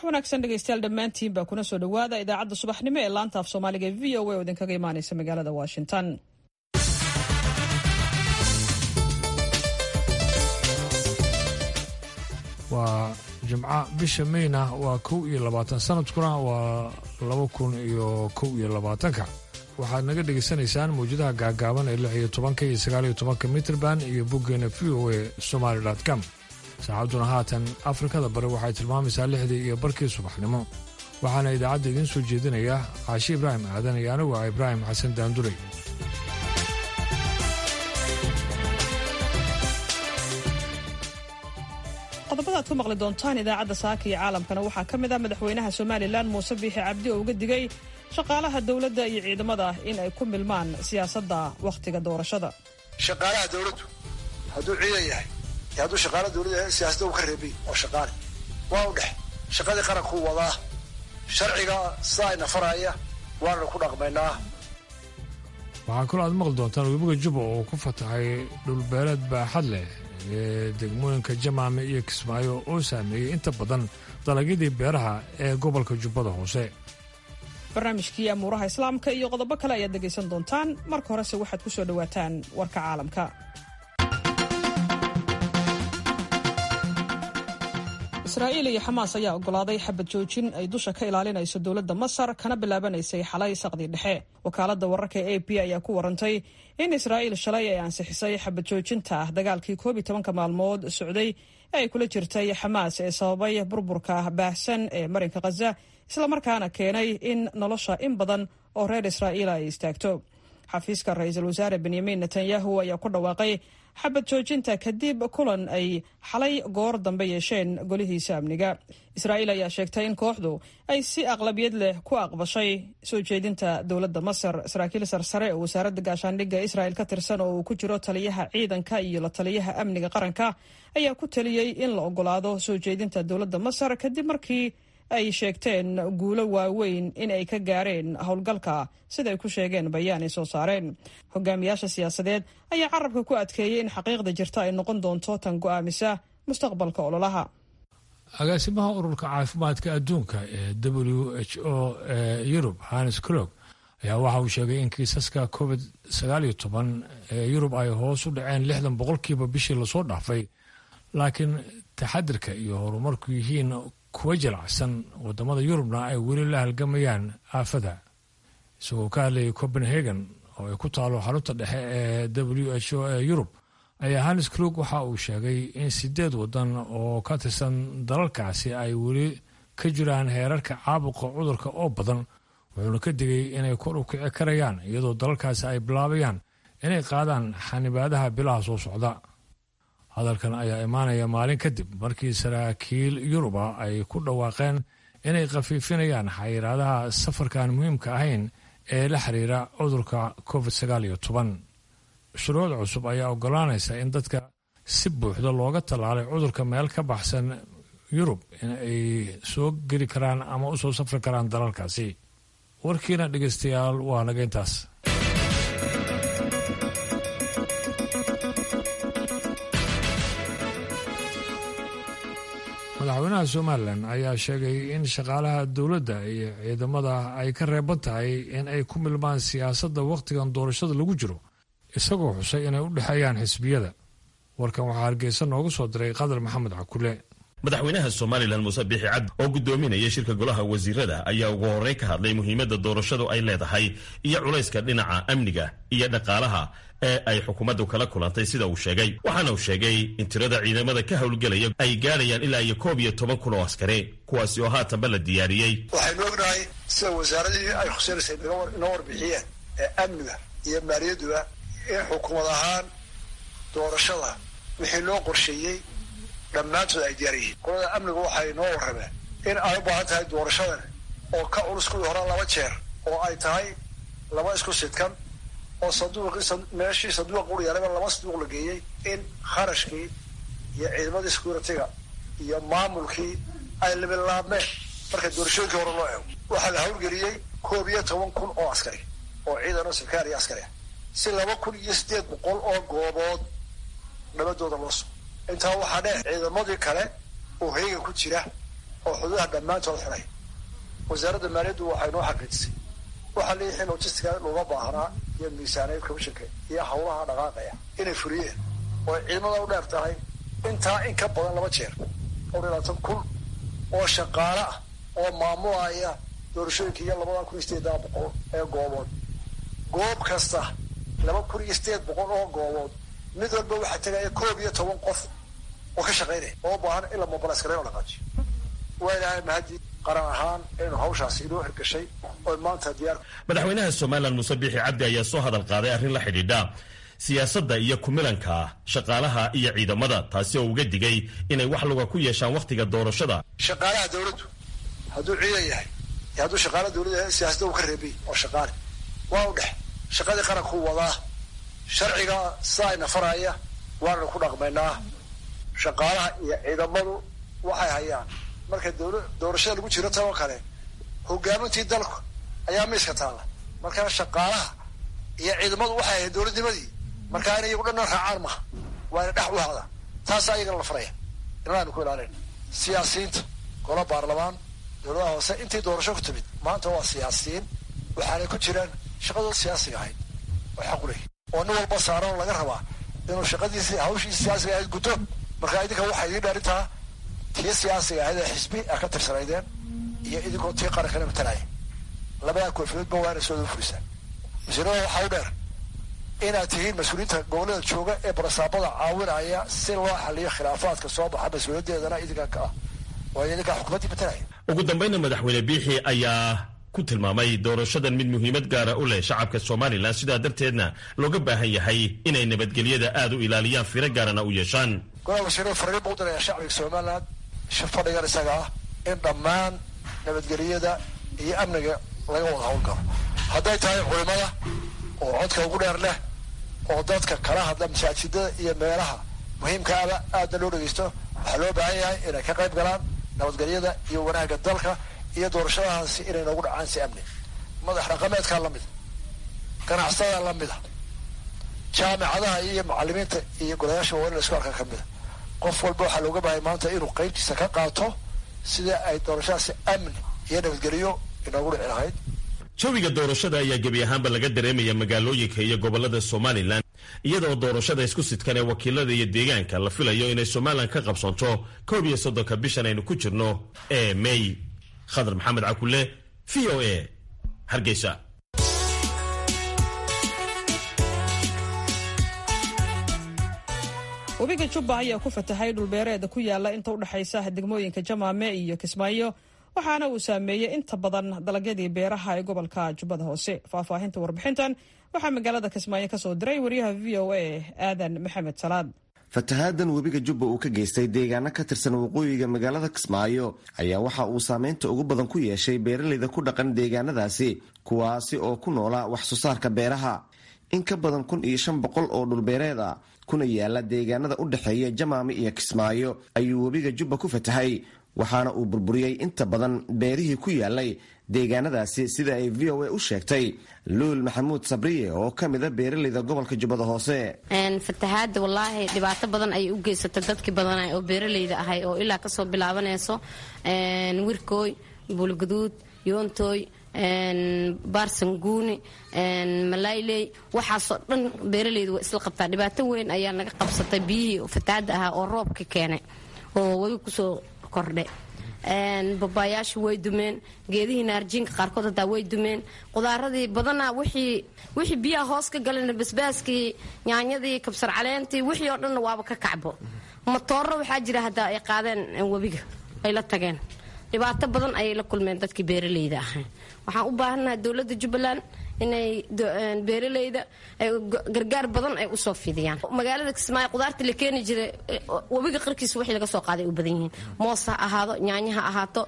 wanaagsan dhegeystayaal dhammaantiin baa kuna soo dhowaada idaacadda subaxnimo ee laanta af soomaaliga v o a oo idinkaga imaaneysa magaalada washington waa jimco bisha mayna waa kow iyo labaatan sanadkuna waa laba kun iyo kow iyo labaatanka waxaad naga dhegaysanaysaan mawjadaha gaagaaban ee lix iyo tobanka iyo sagaal iyo tobanka mitrband iyo boggeena v o a somaali com saacadduna haatan afrikada bari waxay tilmaamaysaa lixdii iyo barkii subaxnimo waxaana idaacadda idiin soo jeedinaya caashi ibraahim aadan iyo anigu ah ibraahim xasan daanduray qodobada aad ku maqli doontaan idaacadda saaka iyo caalamkana waxaa ka mid ah madaxweynaha somalilan muuse biixi cabdi oo uga digay shaqaalaha dowladda iyo ciidamada in ay ku milmaan siyaasadda wakhtiga doorashada shaqaalaha dowladdu hadduu ciidan yahay iyo hadduu shaqaala dowladdu yahay siyaasadda uu ka reebay oo shaqaale waa u dhex shaqadii qarankuu wadaa sharciga sidaa ina faraya waananu ku dhaqmaynaa waxaa kaloo aad maqli doontaan webiga juba oo ku fatahay dhulbeeleed baaxad leh ee degmooyinka jamaame iyo kismaayo oo saameeyey inta badan dalagyadii beeraha ee gobolka jubbada hoose barnaamijkii amuuraha islaamka iyo qodobo kale ayaad dhegaysan doontaan marka horese waxaad ku soo dhowaataan warka caalamka israa'iil iyo xamaas ayaa oggolaaday xabad joojin ay dusha ka ilaalinayso dowladda masar kana bilaabanaysay xalay saqdii dhexe wakaaladda wararka e a p ayaa ku warantay in israa'iil shalay ay ansixisay xabad joojinta ah dagaalkii koob iyo tobanka maalmood socday ee ay kula jirtay xamaas ee sababay burburka baahsan ee marinka khaza islamarkaana keenay in nolosha in badan oo reer israa'iila ay istaagto xafiiska ra-iisul wasaare benyamin netanyahu ayaa ku dhawaaqay xabad joojinta kadib kulan ay xalay goor dambe yeesheen golihiisa amniga israa'iil ayaa sheegtay in kooxdu ay si aqlabiyad leh ku aqbashay soo jeedinta dowladda masar saraakiil sarsare oo wasaaradda gaashaandhigga israa'il ka tirsan oo uu ku jiro taliyaha ciidanka iyo la taliyaha amniga qaranka ayaa ku taliyey in la oggolaado soo jeedinta dowladda masar kadib markii ay sheegteen guulo waaweyn in ay ka gaareen howlgalka siday ku sheegeen bayaan ay soo saareen hogaamiyaasha siyaasadeed ayaa carabka ku adkeeyey in xaqiiqda jirta ay noqon doonto tan go'aamisa mustaqbalka ololaha agaasimaha ururka caafimaadka adduunka ee w h o ee yurub hanes crog ayaa waxa uu sheegay in kiisaska covid sagaal iyo toban ee yurub ay hoos u dhaceen lixdan boqolkiiba bishii lasoo dhaafay laakiin taxadirka iyo horumarku yihiin kuwa jilacsan wadamada yurubna ay weli la halgamayaan aafada isagoo ka hadlayay copenhagen oo ay ku taalo xarunta dhexe ee w h o ee yurub ayaa hannes krug waxa uu sheegay in sideed wadan oo ka tirsan dalalkaasi ay weli ka jiraan heerarka caabuqa cudurka oo badan wuxuuna ka digay inay kor u kici karayaan iyadoo dalalkaasi ay bilaabayaan inay qaadaan xanibaadaha bilaha soo socda hadalkan ayaa imaanaya maalin kadib markii saraakiil yuruba ay ku dhawaaqeen inay khafiifinayaan xayiraadaha safarkan muhiimka ahayn ee la xiriira cudurka covid sagaal iyo toban shuruuc cusub ayaa ogolaanaysa in dadka si buuxda looga tallaalay cudurka meel ka baxsan yurub in ay soo geli karaan ama u soo safri karaan dalalkaasi warkiina dhegeystayaal waa naga intaas madaxweynaha somalilan ayaa sheegay in shaqaalaha dowladda iyo ciidamada ay ka reeban tahay in ay ku milmaan siyaasadda wakhtigan doorashada lagu jiro isagoo xusay inay u dhexeeyaan xisbiyada warkan waxaa hargeysa noogu soo diray qadar maxamed cakule madaxweynaha somalilan muuse biixi cabdi oo gudoominaya shirka golaha wasiirada ayaa ugu horreyn ka hadlay muhiimadda doorashadu ay leedahay iyo culayska dhinaca amniga iyo dhaqaalaha ee ay xukuumaddu kala kulantay sida uu sheegay waxaana uu sheegay in tirada ciidamada ka howlgelaya ay gaadhayaan ilaa iyo koob iyo toban kun oo askari kuwaasi oo haatanba la diyaariyey waxaynu ognahay sida wasaaradihii ay khuseynaysay inoo warbixiyeen ee amniga iyo maaliyadduba in xukuumad ahaan doorashada wixii loo qorsheeyey dhammaantood ay diyaar yihiin qolada amniga waxay noo warrameen in ay u baahan tahay doorashadan oo ka culus kuwii hore laba jeer oo ay tahay laba isku sidkan oo sanduuqii meeshii sanduuqa uryaalaba laba sanduuq la geeyey in kharashkii iyo ciidamadii security-ga iyo maamulkii ay labilaabmeen marka doorashooyinkii hore loo eego waxaa la hawlgeliyey koob iyo toban kun oo askari oo ciidan oo sarkaal iyo askari ah si laba kun iyo siddeed boqol oo goobood nabadooda loo sugo intaa waxaa dheer ciidamadii kale oo heegan ku jira oo xuduudaha dhammaantood xidhay wasaaradda maaliyaddu waxay noo xaqiijisay waxaa leeyahay logistica looga baahnaa iyo miisaaneed commissionka iyo hawlaha dhaqaaqaya inay fuliyeen oo ciidamada u dheer tahay intaa in ka badan laba jeer oo dhilaatan kun oo shaqaale ah oo maamulaya doorashooyinka iyo labada kun iyo sideedaa boqol ee goobood goob kasta laba kun iyo sideed boqol oo goobood mid walba waxaa tegaya koob iyo toban qof oo ka shaqaynaya oo baahan in la mobilaskarayn oo dhaqaajiyo waa ilaahay mahadi qaran ahaan inuu hawshaasi inoo hirgashay oo maanta diyaar madaxweynaha somalilan muuse biixi cabdi ayaa soo hadal qaaday arrin la xidhiidha siyaasadda iyo kumilanka shaqaalaha iyo ciidamada taasi oo uga digay inay wax luga ku yeeshaan wakhtiga doorashada shaqaalaha dawladdu hadduu ciidan yahay iyo hadduu shaqaala dawladda yahay siyaasadda uu ka reebay oo shaqaale waa u dhex shaqadii qarankuu wadaa sharciga sidaa ina faraya waananu ku dhaqmaynaa shaqaalaha iyo ciidamadu waxay hayaan marka dawla doorashada lagu jiro tan oo kale hogaamintii dalku ayaa miiska taalla markaa shaqaalaha iyo ciidamadu waxay ahayd dowladnimadii markaa inay iyagu dhanna raacaan maha waa ina dhex u hadaan taasaa iyagana la faraya inaanu ku ilaalin siyaasiyiinta gola baarlamaan dowladaha hoose intii doorasho ku timid maanta waa siyaasiyiin waxaanay ku jiraan shaqadooda siyaasiga ahayd oo xaq u leeyahy oo nin walba saaran oo laga rabaa inuu shaqadiisi hawshiisi siyaasiga ahayd guto markaa idinka waxaa idiin dhaarintaa tii siyaasiga ahayd ee xisbi a ka tirsanaydeen iyo idinkoo tii qarankana matalaya labadaa koofiyoodba waa inay soo furisaan mas-uuliyada waxaa u dheer inaad tihiin mas-uuliyiinta gobollada jooga ee barasaabada caawinaya si loo xaliyo khilaafaadka soo baxa mas-uuliyaddeedana idinka ka ah waayo idinkaa xukuumaddii matalaya ugu dambayna madaxweyne biixi ayaa ku tilmaamay doorashadan mid muhiimad gaara u leh shacabka somalilan sidaa darteedna looga baahan yahay inay nabadgelyada aada u ilaaliyaan firo gaarana u yeeshaan golaha wasiirada fariin buu diraya shacbiga somaliland fadhigan isaga ah in dhammaan nabadgelyada iyo amniga laga wada hawlgalo hadday tahay culimada oo codka ugu dheer leh oo dadka kala hadla masaajidada iyo meelaha muhiimkaaba aadna loo dhegeysto waxaa loo baahan yahay inay ka qayb galaan nabadgelyada iyo wanaagga dalka iyo doorashadahaasi inay noogu dhacaan si amni madax dhaqameedkaa lamida ganacsadaa lamida jaamicadaha iyo macalimiinta iyo golayaasha waa in la isku arka ka mida qof walba waxaa looga baahaya maanta inuu qeybtiisa ka qaato sida ay doorashadaasi amni iyo nabadgelyo inoogu dhici lahayd jawiga doorashada ayaa gebi ahaanba laga dareemaya magaalooyinka iyo gobolada somalilan iyadoo doorashada isku sidkan ee wakiilada iyo deegaanka la filayo inay somalilan ka qabsanto koob iyo soddonka bishan aynu ku jirno ee may khadar maxamed cakule v o a hargeysa webiga jubba ayaa ku fatahay dhulbeereeda ku yaala inta u dhexaysa degmooyinka jamaame iyo kismaayo waxaana uu saameeyey inta badan dalagyadii beeraha ee gobolka jubbada hoose faahfaahinta warbixintan waxaa magaalada kismaayo kasoo diray wariyaha v o a aadan maxamed salaad fatahaadan webiga jubba uu ka geystay deegaano ka tirsan waqooyiga magaalada kismaayo ayaa waxa uu saameynta ugu badan ku yeeshay beeraleyda ku dhaqan deegaanadaasi kuwaasi oo ku noolaa wax soo saarka beeraha in ka badan kun iyo shan boqol oo dhulbeereed a kuna yaala deegaanada u dhexeeya jamaami iyo kismaayo ayuu webiga jubba ku fatahay waxaana uu burburiyey inta badan beerihii ku yaalay deegaanadaasi sida ay v o a u sheegtay luul maxamuud sabriye oo ka mida beeraleyda gobolka jubbada hoose fatahaada wallaahi dhibaato badan ayay u geysatay dadkii badanay oo beeraleyda ahay oo ilaa kasoo bilaabanayso wirkooy buulgaduud yoontooy baarsanguuni malayley waxaasoo dhan beeraleyda waa isla qabtaa dhibaato weyn ayaa naga qabsatay biyihii fatahaada ahaa oo roobka keenay oo webi kusoo kordhe babaayaashu way dumeen geedihii naarjiinka qaarkood hataa way dumeen qudaaradii badanaa wixii biyaha hoos ka galeen basbaaskii yaanyadii kabsar caleentii wixii oo dhanna waaba ka kacbo matooro waxaa jira haddaa ay qaadeen webiga ay la tageen dhibaato badan ayay la kulmeen dadkii beeraleyda ahay waxaan u baahannahay dowladda jubbaland inay beeraleyda gargaar badan ay usoo fidiyaan magaalada kismaayo qudaarta la keeni jiray webiga qarkiisa wixii laga soo qaaday u badan yihiin moos ha ahaado nyaanya ha ahaato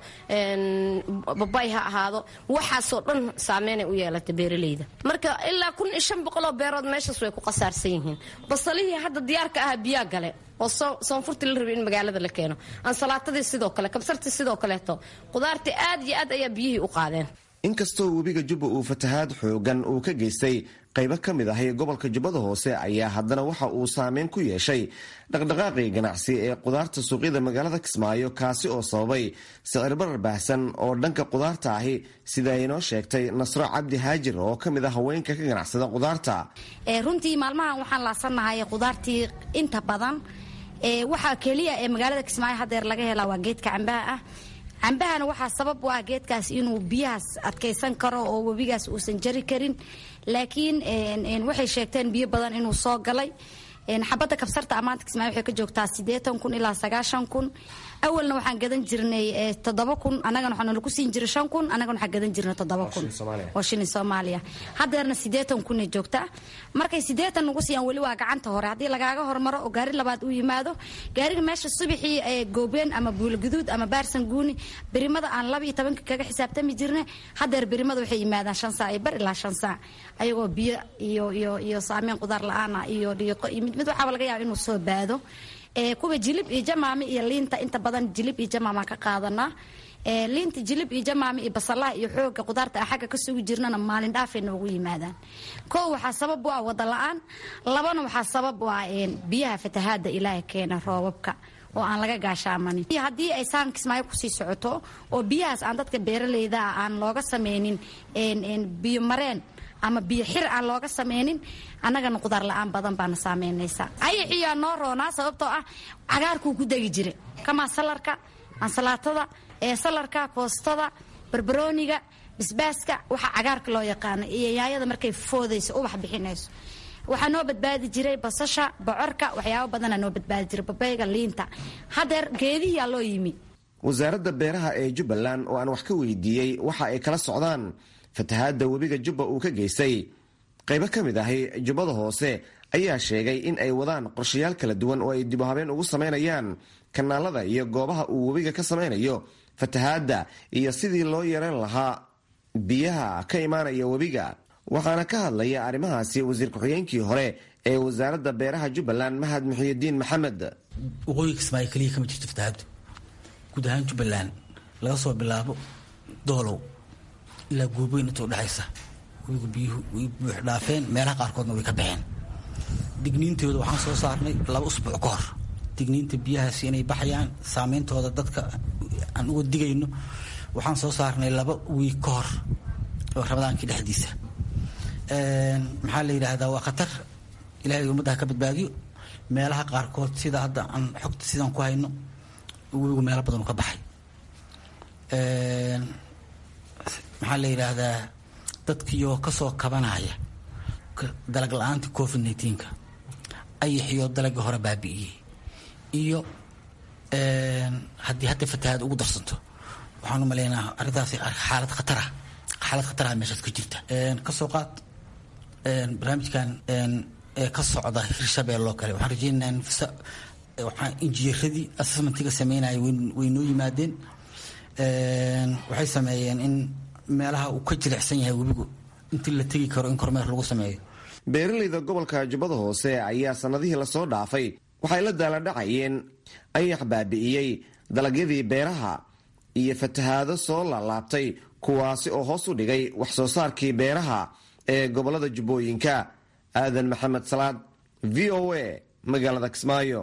babay ha ahaado waxaasoo dhan saameynay u yeelatay beeraleyda marka ilaa kun iyo shan boqoloo beerood meeshaas way ku qasaarsan yihiin basalihii hadda diyaarka ahaa biyaa gale oo soonfurtii la rabay in magaalada la keeno ansalaatadii sidoo kale kabsartii sidoo kaleeto qudaartii aad iyo aad ayaa biyihii u qaadeen inkastoo webiga jubba uu fatahaad xoogan uu ka geystay qaybo ka mid ahi gobolka jubbada hoose ayaa haddana waxa uu saameyn ku yeeshay dhaqdhaqaaqii ganacsi ee qudaarta suuqyada magaalada kismaayo kaasi oo sababay sicir barar baahsan oo dhanka qudaarta ahi sida ay inoo sheegtay nasro cabdi haajir oo ka mid ah haweenka ka ganacsada qudaarta runtii maalmahan waxaan laasanahay qudaartii inta badan waxaa keliya ee magaalada kismaayo hadeer laga helaa waa geedka cambaha ah cambahana waxaa sabab u ah geedkaas inuu biyahaas adkaysan karo oo webigaas uusan jari karin laakiin waxay sheegteen biyo badan inuu soo galay xabadda kabsarta ammaanta kismaayo waxay ka joogtaa siddeetan kun ilaa sagaashan kun awalna waxaan gadan jirnay toddoba kun annagana waxaa nalagu siin jiray shan kun annagana waxaan gadan jirnay toddoba kun oo shilin soomaaliya haddeerna siddeetan kunay joogtaa markay siddeetan nagu siiyaan weli waa gacanta hore haddii lagaaga hormaro oo gaari labaad uu yimaado gaariga meesha subaxii ee goobeen ama buulaguduud ama baarsan guuni berimada aan laba iyo tobanka kaga xisaabtami jirnay haddeer berimada waxay yimaadaan shan saac iyo bar ilaa shan saac ayagoo biyo iyo iyo iyo saameyn qudaar la-aana iyo dhiiqo iyo mid mid waxaaba laga yaaba inuu soo baado kuwa jilib iyo jamaami iyo liinta inta badan jilib iyo jamaamaan ka qaadanaa liinta jilib iyo jamaami iyo basalaha iyo xooga qudaarta a xagga ka sugi jirnana maalin dhaafay noogu yimaadaan koo waxaa sabab u ah wada la-aan labana waxaa sabab u ah biyaha fatahaada ilaaha keena roobabka oo aan laga gaashaamanin haddii ay saan kismaayo kusii socoto oo biyahaas aan dadka beeraleyda ah aan looga sameynin biyo mareen ama biyo xir aan looga sameynin annagana qudaar la-aan badan baana saameynaysa ayaxiyaa noo roonaa sababtoo ah cagaarkuu ku degi jira kamaa salarka ansalaatada ee salarka koostada barbarooniga basbaaska waxa cagaarka loo yaqaano iyo yaayada markay foodayso ubax bixinayso waxaa noo badbaadi jiray basasha bocorka waxyaabo badana noo badbaadi jiray babayga liinta hadeer geedihiyaa loo yimi wasaaradda beeraha ee jubbaland oo aan wax ka weydiiyey waxa ay kala socdaan fatahaadda webiga jubba uu ka geystay qaybo ka mid ahi jubbada hoose ayaa sheegay in ay wadaan qorshayaal kala duwan oo ay dib u habeen ugu samaynayaan kanaalada iyo goobaha uu webiga ka samaynayo fatahaadda iyo sidii loo yareyn lahaa biyaha ka imaanaya webiga waxaana ka hadlaya arrimahaasi wasiir ku-xigeenkii hore ee wasaaradda beeraha jubbaland mahad muxiyidiin maxamed waqooyiga kismaayo keliya kama jirto fatahaaddu guud ahaan jubbaland laga soo bilaabo doolow ilaa gooboyn inta udhexaysa webigu biyuhu way buux dhaafeen meelaha qaarkoodna way ka baxeen digniintooda waxaan soo saarnay laba usbuuc ka hor digniinta biyahaasi inay baxayaan saameyntooda dadka aan uga digayno waxaan soo saarnay laba wiig ka hor oo ramadaankii dhexdiisa maxaa la yidhaahdaa waa khatar ilahay ummadda ha ka badbaadiyo meelaha qaarkood sida hadda aan xogta sidaan ku hayno webigu meelo badan u ka baxay maxaa la yidhaahdaa dadkiioo kasoo kabanaya dalag la-aanta covid nneteen-ka ayaxiyo dalagii hore baabi'iyey iyo haddii hadda fatahaad ugu darsanto waxaan u maleynaha arrintaasi xaalad khatara xaalad khataraha meeshaas ka jirta kasoo qaad barnaamijkan ee ka socda hirshabeel oo kale waxaan rajeynaynaa waxaan injineeradii assessmentiga sameynaya way noo yimaadeen waxay sameeyeen in meelaha uu ka jilicsan yahay webigu intii la tegi karo in kormeer lagu sameeyo beeraleyda gobolka jubbada hoose ayaa sannadihii lasoo dhaafay waxay la daaladhacayeen ayax baabi'iyey dalagyadii beeraha iyo fatahaado soo laalaabtay kuwaasi oo hoos u dhigay wax soo saarkii beeraha ee gobolada jubbooyinka aadan maxamed salaad v o a magaalada kismaayo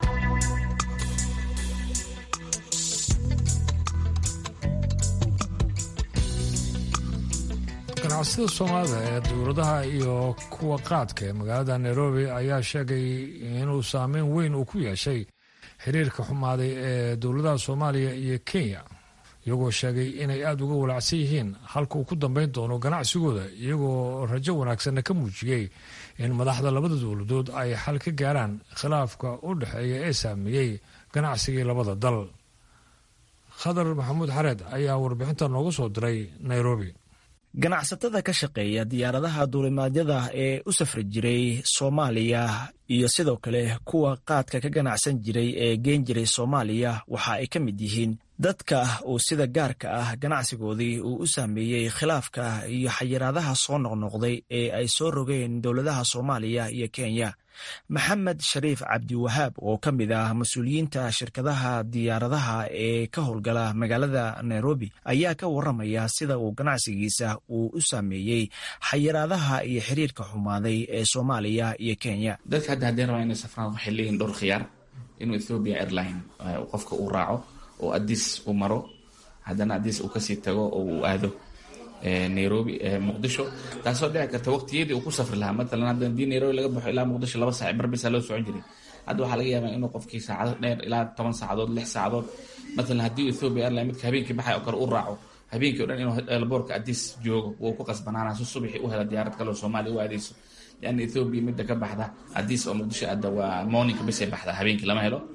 ganacsiyada soomaalida ee dowladaha iyo kuwa qaadka ee magaalada nairobi ayaa sheegay inuu saameyn weyn uu ku yeeshay xiriirka xumaaday ee dowladaha soomaaliya iyo kenya iyagoo sheegay inay aada uga walacsan yihiin halka uu ku dambeyn doono ganacsigooda iyagoo rajo wanaagsanna ka muujiyey in madaxda labada dowladood ay xal ka gaaraan khilaafka u dhexeeya ee saameeyey ganacsigii labada dal khadar maxamuud xareed ayaa warbixinta noogu soo diray nairobi ganacsatada ka shaqeeya diyaaradaha duulimaadyada ee u safri jiray soomaaliya iyo sidoo kale kuwa qaadka ka ganacsan jiray ee geen jiray soomaaliya waxa ay ka mid yihiin dadka uu sida gaarka ah ganacsigoodii uu u saameeyey khilaafka iyo xayiraadaha soo noqnoqday ee ay soo rogeen dowladaha soomaaliya iyo kenya maxamed shariif cabdiwahaab oo ka mid ah mas-uuliyiinta shirkadaha diyaaradaha ee ka howlgala magaalada nairobi ayaa ka waramaya sida uu ganacsigiisa uu u saameeyey xayiraadaha iyo xiriirka xumaaday ee soomaaliya iyo kenya dadka hadda haddii rabaa inay safraan waxay leeyihin dhowr khiyaar inuu ethopia airline qofka uu raaco oo adis u maro haddana adis uu kasii tago oo uu aado nairobi muqdisho taasoo dhici karta waqtiyadii uu ku safri lahaa matalan hadda hadii nairobi laga baxo ilaa muqdisho laba saac barbisa loo socon jiray hadda waxaa laga yaabaa inuu qofkii saacado dheer ilaa toban saacadood lix saacadood matalan haddii ethiopia airline midka habeenkii baxay oo kale u raaco habeenkii o dhan inuu elboorka adis joogo wuu ku qasbanaana si subaxii u hela diyaarad kaleo soomaaliya u aadeyso lianna ethiopia midda ka baxda adis oo muqdisho aada waa morninka bisay baxda habeenkii lama helo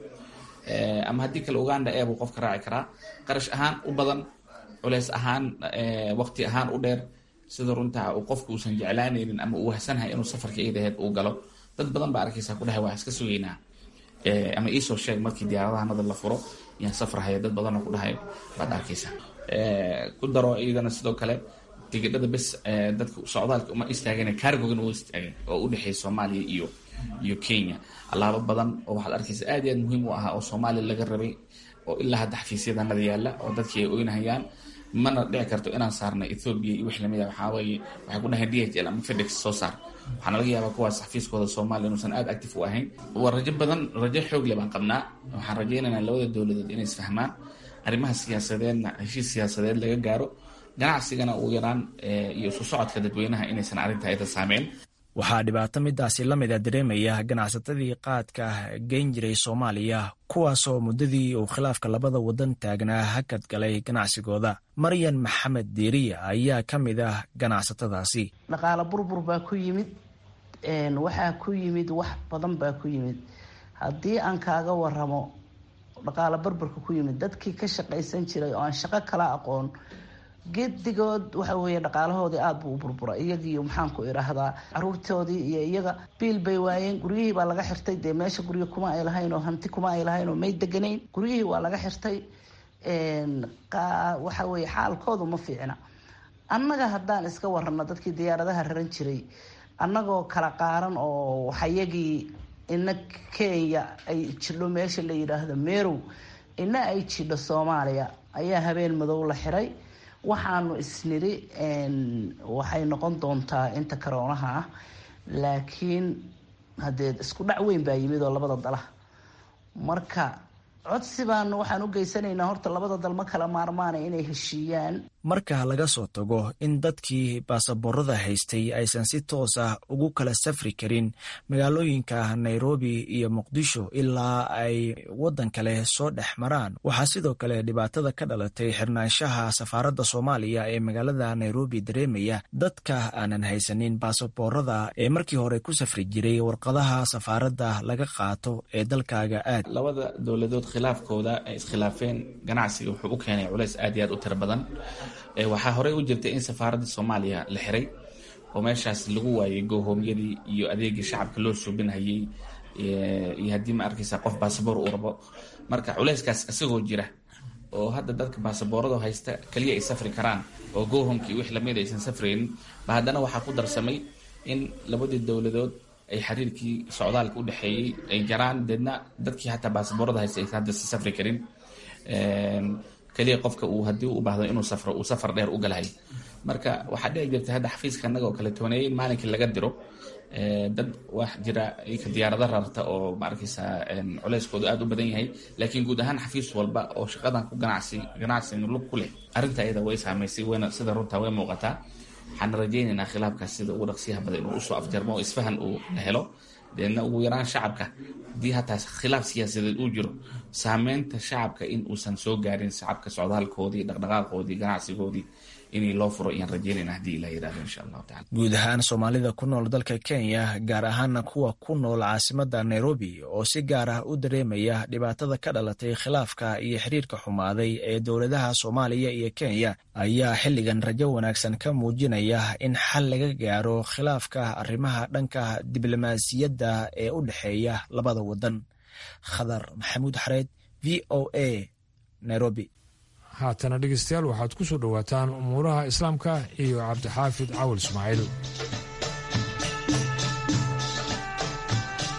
ama haddii kale uganda ee buu qofka raaci karaa qarash ahaan u badan culeys ahaan waqti ahaan u dheer sida runtaa uu qofka uusan jeclaanaynin ama uu wahsanhay inuu safarka iidaheed uu galo dad badan baa arkaysa ku dhahay waa iska sugeynaa ama iisoo sheeg markii diyaaradahanada la furo yaan safrahaya dad badanoo ku dhahay baad arkaysa ku daro iyadana sidoo kale tigidhada bes dadka socdaalka uma istaageen cargogan u istaageen oo u dhexeeya soomaaliya iyo iyo kenya allaabo badan oo waxaad arkaysa aad iyo aad muhiim u ahaa oo soomaaliya laga rabay oo ilaa hadda xafiisyadanada yaalla oo dadkii ay oynahayaan mana dhici karto inaan saarna ethoobia iyo wix lamid a waxaa weeye waxay ku dhahayn d h l ama fedex soo saar waxaana laga yaabaa kuwaas xafiiskooda soomaaliya inuusan aada active u ahayn waa rajo badan rajo xoog le baan qabnaa waxaan rajaynaynaa labada dowladood inay isfahmaan arrimaha siyaasadeedna heshiis siyaasadeed laga gaaro ganacsigana uu yaraan iyo isu socodka dadweynaha inaysan arrintaa ida saameyn waxaa dhibaato midaasi la mida dareemaya ganacsatadii qaadka geyn jiray soomaaliya kuwaasoo muddadii uu khilaafka labada wadan taagnaa hakad galay ganacsigooda maryan maxamed diiriya ayaa ka mid ah ganacsatadaasi dhaqaalo burbur baa ku yimid waxaa ku yimid wax badan baa ku yimid haddii aan kaaga waramo dhaqaalo burburka ku yimid dadkii ka shaqaysan jiray oo aan shaqo kala aqoon gedigood waxa weeye dhaqaalahoodii aada buu u burbura iyagiiyo maxaanku idhaahdaa caruurtoodii iyo iyaga biil bay waayeen guryihii baa laga xirtay dee meesha guryo kuma ay lahayn oo hanti kuma ay lahayn oo may deganayn guryihii waa laga xirtay waxa weeye xaalkoodu ma fiicna annaga haddaan iska warano dadkii diyaaradaha raran jiray annagoo kala qaaran oo waxayagii ina kenya ay jidho meesha la yidhaahdo merow ina ay jidho soomaaliya ayaa habeen madow la xiray waxaanu isniri waxay noqon doontaa inta karoonaha ah laakiin haddee isku dhac weyn baa yimid oo labada dala marka codsi baanu waxaan u geysanaynaa horta labada dal ma kala maarmaana inay heshiiyaan marka laga soo tago in dadkii baasaboorada haystay aysan si toos ah ugu kala safri karin magaalooyinka nairobi iyo muqdisho ilaa ay waddan kale soo dhex maraan waxaa sidoo kale dhibaatada ka dhalatay xirnaanshaha safaaradda soomaaliya ee magaalada nairobi dareemaya dadka aanan haysanin baasaboorada ee markii hore ku safri jiray warqadaha safaaradda laga qaato ee dalkaaga aad labada dowladood khilaafkooda ay iskhilaafeen ganacsiga wuxuu u keenay culays aad iyo aad u tiro badan waxaa horey u jirtay in safaaradda soomaaliya la xiray oo meeshaas lagu waayay goohoomyadii iyo adeegii shacabka loo suubinhayay iyo haddii ma arkaysa qof baasaboor uu rabo marka culayskaas isagoo jira oo hadda dadka baasaboorada haysta keliya ay safri karaan oo goohomkii wix lamid aysan safraynin ba haddana waxaa ku darsamay in labadii dowladood ay xiriirkii socdaalka u dhexeeyey ay jaraan deedna dadkii xataa baasaboorada haysta aysan hadda si safri karin keliya qofka uu haddii u baahdo inuu safro uu safar dheer u galahay marka waxaa dhici jirta hadda xafiiska annaga oo kale tooneeyay in maalinkii laga diro dad wax jira ika diyaarado rarta oo ma arkaysa culeyskoodu aada u badan yahay laakiin guud ahaan xafiis walba oo shaqadan ku ganacsi ganacsiga lug ku leh arrinta iyada way saamaysay wayna sida runtaa way muuqataa waxaana rajaynaynaa khilaafkaas sida ugu dhaqsiyaha badan inuu usoo afjarmo oo isfahan uu helo deedna ugu yaraan shacabka haddii hataa khilaaf siyaasadeed uu jiro saameynta shacabka in uusan soo gaarin shacabka socdaalkoodii dhaqdhaqaaqoodii ganacsigoodii inay loo furo ayaan rajeynayna haddii ilah yidhahdo insha allahu tacala guud ahaan soomaalida ku nool dalka kenya gaar ahaana kuwa ku nool caasimada nairobi oo si gaar ah u dareemaya dhibaatada ka dhalatay khilaafka iyo xiriirka xumaaday ee dowladaha soomaaliya iyo kenya ayaa xilligan rajo wanaagsan ka muujinaya in xal laga gaaro khilaafka arrimaha dhanka diblomaasiyadda ee u dhexeeya labada wadan khadar maxamuud xareed v o a nairobi haatana dhegeystayaal waxaad ku soo dhowaataan umuuraha islaamka iyo cabdixaafid cawal ismaaciil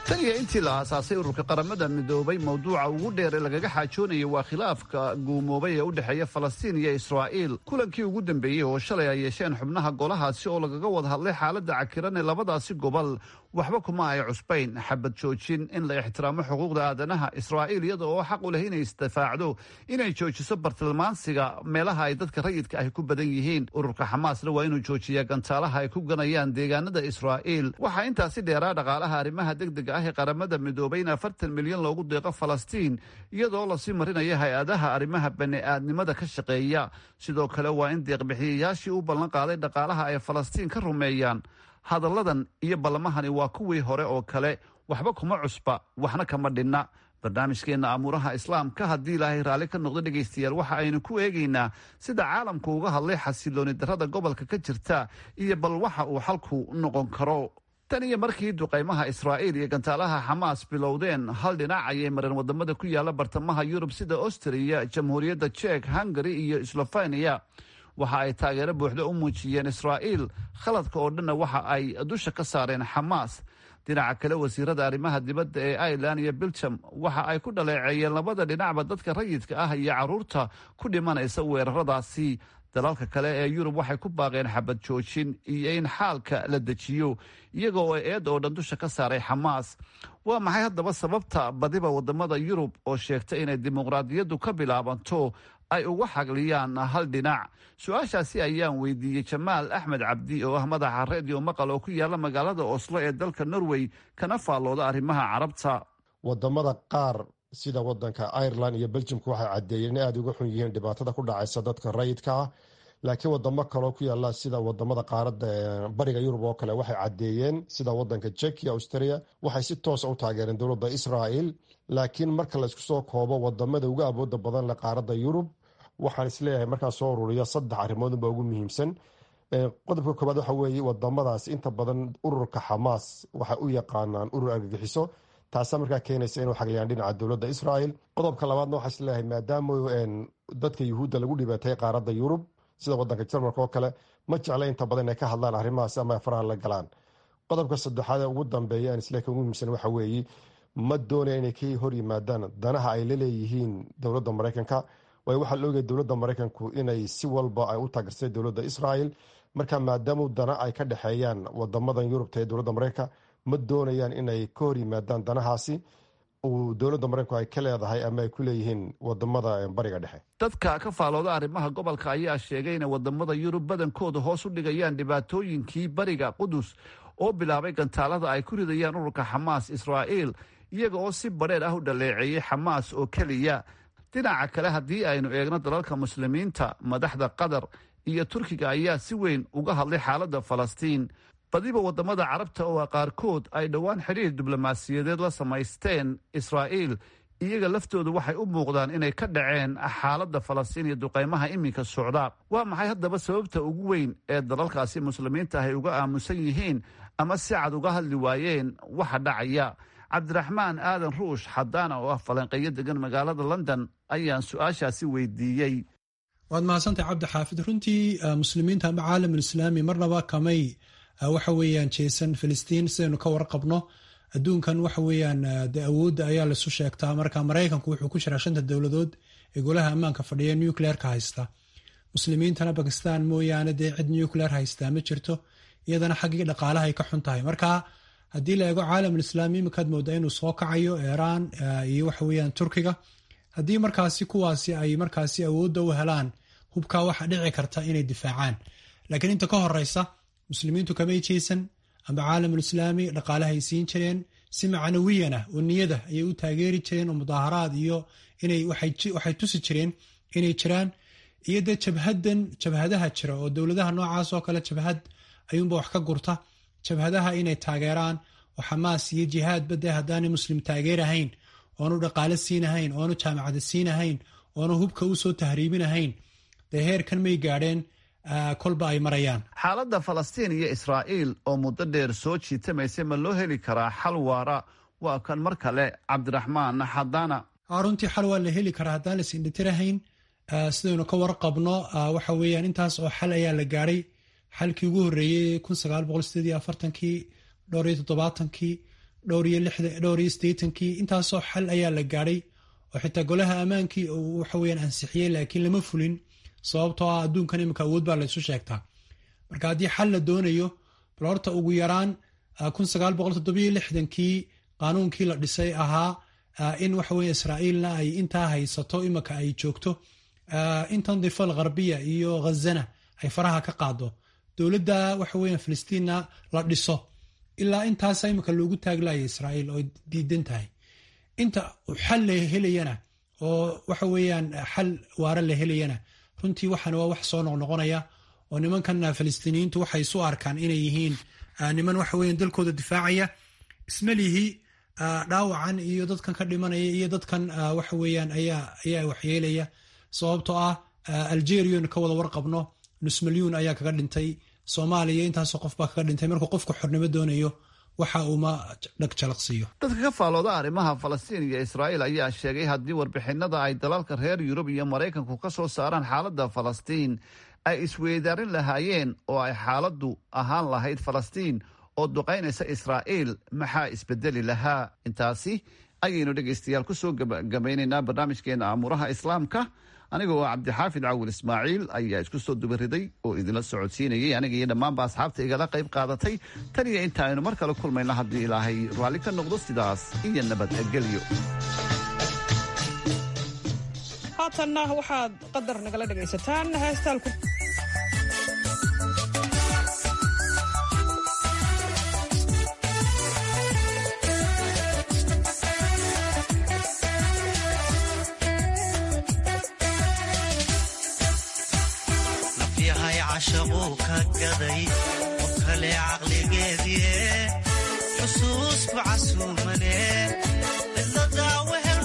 tan iyo intii la aasaasay ururka qaramada midoobay mowduuca ugu dheer ee lagaga xaajoonayay waa khilaafka guumoobay ee u dhexeeya falastiin iyo israa'iil kulankii ugu dambeeyey oo shalay ay yeesheen xubnaha golahaasi oo lagaga wada hadlay xaaladda cakiran ee labadaasi gobol waxba kuma ay cusbayn xabad joojin in la ixtiraamo xuquuqda aadanaha israa'iil iyada oo xaq u leh inay isdifaacdo inay joojiso bartilmaansiga meelaha ay dadka rayidka ahi ku badan yihiin ururka xamaasna waa inuu joojiyaa gantaalaha ay ku ganayaan deegaanada israa'iil waxaa intaasi dheeraa dhaqaalaha arrimaha degdega ah ee qaramada midoobay in afartan milyan loogu deeqo falastiin iyadoo lasii marinaya hay-adaha arrimaha bani'aadnimada ka shaqeeya sidoo kale waa in deeqbixiyayaashii u ballan qaaday dhaqaalaha ay falastiin ka rumeeyaan hadalladan iyo ballamahani waa kuwii hore oo kale waxba kuma cusba waxna kama dhinna barnaamijkeenna amuuraha islaamka haddii ilaahay raalli ka noqdo dhegaystayaal waxa aynu ku eegaynaa sida caalamku uga hadlay xasilooni darrada gobolka ka jirta iyo bal waxa uu xalku noqon karo tan iyo markii duqaymaha israa'iil iyo gantaalaha xamaas bilowdeen hal dhinac ayay mareen wadamada ku yaala bartamaha yurub sida austriya jamhuuriyadda jek hungari iyo slofeniya waxa ay taageero buuxda u muujiyeen israa'iil khaladka oo dhanna waxa ay dusha ka saareen xamaas dhinaca kale wasiirada arrimaha dibadda ee irelan iyo belgium waxa ay ku dhaleeceeyeen labada dhinacba dadka rayidka ah iyo carruurta ku dhimanaysa weeraradaasi dalalka kale ee yurub waxay ku baaqeen xabad joojin iyo in xaalka la dejiyo iyaga oo eed oo dhan dusha ka saaray xamaas waa maxay haddaba sababta badiba wadamada yurub oo sheegta inay dimuqraadiyaddu ka bilaabanto ay uga xagliyaan hal dhinac su-aashaasi ayaan weydiiyey jamaal axmed cabdi oo ah madaxa redio maqal oo ku yaala magaalada oslo ee dalka norway kana faallooda arrimaha carabta wadamada qaar sida wadanka ireland iyo beljimku waxay caddeeyeen in aada uga xun yihiin dhibaatada ku dhacaysa dadka rayidka ah laakiin wadamo kaleo ku yaala sida wadamada qaarada bariga yurub oo kale waxay caddeeyeen sida wadanka jekia austria waxay si toosa u taageereen dowladda israel laakiin marka laysku soo koobo wadamada uga awooda badan leh qaarada yurub waxaan isleeyahay markaa soo ururiya saddex arrimoodunba ugu muhiimsan qodobka koobaad waxa weeye wadamadaas inta badan ururka xamaas waxay u yaqaanaan urur argagixiso taasaa markaa keenaysa inuu xagliyaan dhinaca dowladda israel qodobka labaadna waxaa isleeyahay maadaama dadka yuhuudda lagu dhibaatay qaaradda yurub sida wadanka jarmalka oo kale ma jecla inta badan inay ka hadlaan arrimahaas ama faraha la galaan qodobka saddexaad ee ugu dambeeya aan isleeka ugu muhiimsan waxa weeye ma doonaya inay ka hor yimaadaan danaha ay la leeyihiin dowladda maraykanka waayo waxaa la ogaya dowladda maraykanku inay si walba ay u taagersay dowladda israel marka maadaama dana ay ka dhexeeyaan wadamadan yurubta ee dowladda maraykanka ma doonayaan inay ka hor yimaadaan danahaasi uu dowladda maraykanku ay ka leedahay ama ay ku leeyihiin wadamada bariga dhexe dadka ka faalooda arrimaha gobolka ayaa sheegay inay wadamada yurub badankooda hoos u dhigayaan dhibaatooyinkii bariga qudus oo bilaabay gantaalada ay ku ridayaan ururka xamaas israa'iil iyaga oo si badheer ah u dhaleeceeyey xamaas oo keliya dhinaca kale haddii aynu eegno dalalka muslimiinta madaxda qatar iyo turkiga ayaa si weyn uga hadlay xaaladda falastiin badiba wadamada carabta oo qaarkood ay dhowaan xidhiir diblomaasiyadeed la samaysteen israa'iil iyaga laftoodu waxay u muuqdaan inay ka dhaceen xaaladda falastiin iyo duqaymaha iminka socda waa maxay haddaba sababta ugu weyn ee dalalkaasi muslimiinta ahay uga aamusan yihiin ama si cad uga hadli waayeen waxa dhacaya cabdiraxmaan aadan ruush xadaana oo ah falanqeeyo degan magaalada london ayaan su-aashaasi weydiiyey waad mahadsantahay cabdi xaafid runtii muslimiinta ama caalamul islaami marnaba kamay waxa weeyaan jeesan filistiin sidaynu ka warqabno adduunkan waxa weeyaan de awoodda ayaa laisu sheegtaa marka maraykanku wuxuu ku jiraa shanta dowladood ee golaha ammaanka fadhiya nucleerka haysta muslimiintana bakistan mooyaane dee cid nucleer haystaa ma jirto iyadana xaggii dhaqaalaha ay ka xun tahay marka haddii la eego caalamul islaami imikaad moodaa inuu soo kacayo iiraan iyo waxa weeyaan turkiga haddii markaasi kuwaasi ay markaasi awoodda u helaan hubkaa waxa dhici karta inay difaacaan laakiin inta ka horeysa muslimiintu kamay jeesan amba caalamul islaami dhaqaalahay siin jireen si macnawiyanah oo niyada ayay u taageeri jireen oo mudaaharaad iyo inay waxay tusi jireen inay jiraan iyo dee jabhadan jabhadaha jira oo dowladaha noocaas oo kale jabhad ayuunba wax ka gurta jabhadaha inay taageeraan oo xamaas iyo jihaadba dee haddaanay muslim taageerahayn oonu dhaqaale siinahayn oonu jaamacada siinahayn oonu hubka usoo tahriibinahayn dee heerkan may gaadheen kolba ay marayaan xaaladda falastiin iyo israa'iil oo muddo dheer soo jiitamaysay ma loo heli karaa xal waara waa kan mar kale cabdiraxmaan xadaana runtii xal waa la heli karaa haddaan lais indhitirahayn sidaynu ka warqabno waxa weeyaan intaas oo xal ayaa la gaadhay xalkii ugu horreeyey kun sagaal boqol sideed iyo afartankii dhowr iyo toddobaatankii dhowr iyo sideetankii intaasoo xal ayaa la gaadhay oo xitaa golaha ammaankii uu waxaweyaan ansixiyey laakiin lama fulin sababtoo ah adduunkan iminka awood baa laysu sheegtaa marka haddii xal la doonayo bal horta ugu yaraan kii qaanuunkii la dhisay ahaa in waxaweye israa'iilna ay intaa haysato iminka ay joogto intan difal gharbiya iyo ghazana ay faraha ka qaado dowladda waxaweya filistiinna la dhiso ilaa intaasa iminka loogu taaglaya israa'iil oo diidan tahay inta xal la helayana oo waxa weeyaan xal waara la helayana runtii waxaan waa wax soo noqnoqonaya oo nimankan filistiiniyiintu waxay isu arkaan inay yihiin niman waxa weyan dalkooda difaacaya ismalihi dhaawacan iyo dadkan ka dhimanaya iyo dadkan waxa weeyaan ayaa waxyeelaya sababtoo ah algerian ka wada warqabno nus milyuun ayaa kaga dhintay soomaaliya intaasoo qof baa kaga dhintay markuu qofku xornimo doonayo waxa uuma dhagjalaqsiiyo dadka ka faalooda arrimaha falastiin iyo israa'iil ayaa sheegay haddii warbixinada ay dalalka reer yurub iyo maraykanku ka soo saaraan xaaladda falastiin ay isweydaarin lahaayeen oo ay xaaladdu ahaan lahayd falastiin oo duqaynaysa israa'iil maxaa isbedeli lahaa intaasi ayaynu dhegaystayaal ku soo gabagabaynaynaa barnaamijkeena amuuraha islaamka anigoo cabdixaafid cawil ismaaciil ayaa isku soo dubariday oo idinla socodsiinayay aniga iyo dhammaanba asxaabta igala qayb qaadatay tan iyo inta aynu mar kale kulmayna haddii ilaahay raalli ka noqdo sidaas iyo nabadgelyo haatanna waxaad qadar nagala dhegaysataan heestaalku shaquu ka gaday qof kale caqligeedie xusuusku casuumane cidladaa wehel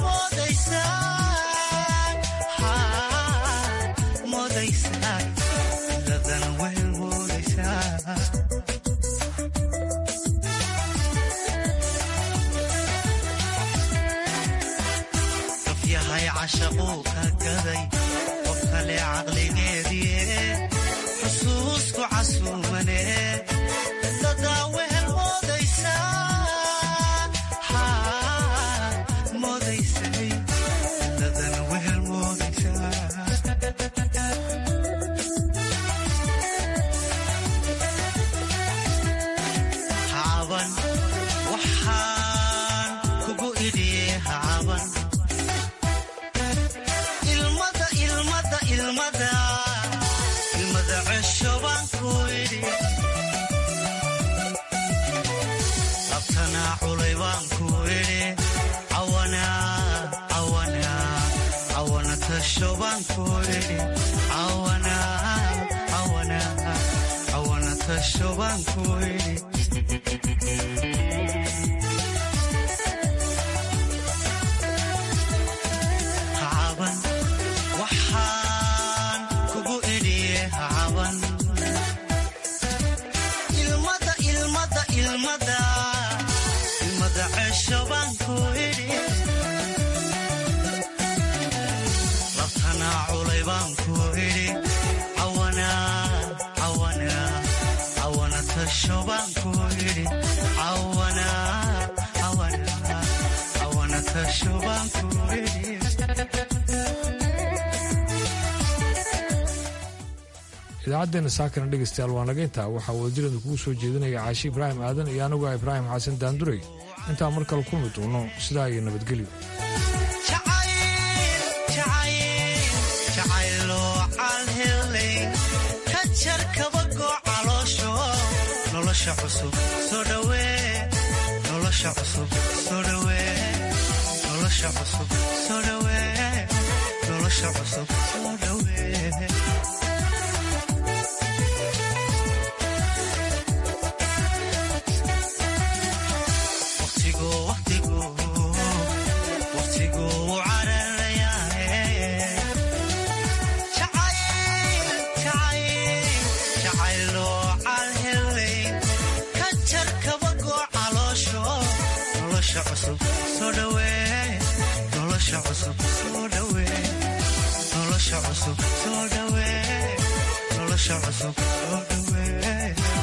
moodaysaa cidladana wehel moodaysaa qof yahay cashaquu ka gaday qof kale caqligeedie xusuusku casuumane cidladaa wehel moodaysaa moodaysay cidladana wehel moodaysaa hacaban waxaan kugu idhiye hacaban ilmada ilmada ilmada ilmada cesho baan ku idhi labtanaa culay baan ku idhi cawana cawana cawana tasho baan ku idhi cawana cawana cawana tasho baan ku idhi hacaban waxaan kugu idhiye hacaban ilmada ilmada ilmada ilmada cesho baan ku idhi labtanaa culay baan ku idhi cawana cawana cawana tasho baan ku idhi cawana cawana cawana tasho baan ku idhi idaacaddeenna saakana dhegaystayaal waa naga intaa waxaa wadajirada kugu soo jeedinaya caashi ibraahim aadan iyo anigu ah ibraahim xasan daanduray intaa mar kale kulmi doono sidaa iyo nabadgelyo jacayloo calhelayn ka jar kabagoo caloosho nolosha cusub soo dhawee nolosha cusub soo dhawee nolosha cusub soo dhawee nolosha cusub soo dhawee nolosha cusub soo dhawee